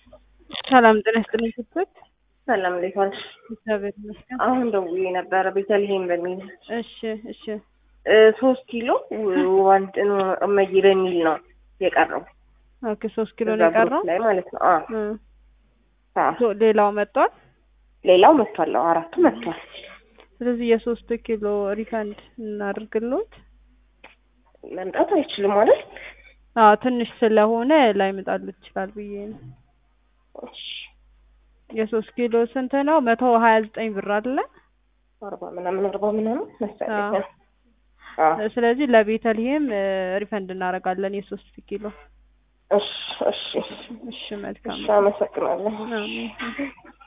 ሰላም ጤና ይስጥልኝ ስትል ሰላም እንዴት ዋልሽ? እግዚአብሔር ይመስገን። አሁን ደውዬ ነበረ ቤተልሔም በሚል እሺ እሺ እ ሶስት ኪሎ ዋንድ እመይ በሚል ነው የቀረው ኦኬ ሶስት ኪሎ እዛ ነው ግሩፕ የቀረው። ላይ ማለት ነው። አዎ እ አዎ። ሶ- ሌላው መጥቷል። ሌላው መጥቷል። አዎ አራቱ መጥቷል። ስለዚህ የሶስት ኪሎ ሪፈንድ እናድርግልዎት። መምጣት አይችልም ማለት አዎ ትንሽ ስለሆነ ላይመጣልዎት ይችላል ብዬ ነው። የሶስት ኪሎ ስንት ነው? መቶ ሀያ ዘጠኝ ብር አይደለ? አርባ ምናምን አርባ ምናምን መሰለኝ። አዎ። አዎ ስለዚህ ለቤተልሔም እ ሪፈንድ እናደርጋለን የሶስት ኪሎ። እሺ እሺ እሺ መልካም እሺ አመሰግናለሁ። አሜን።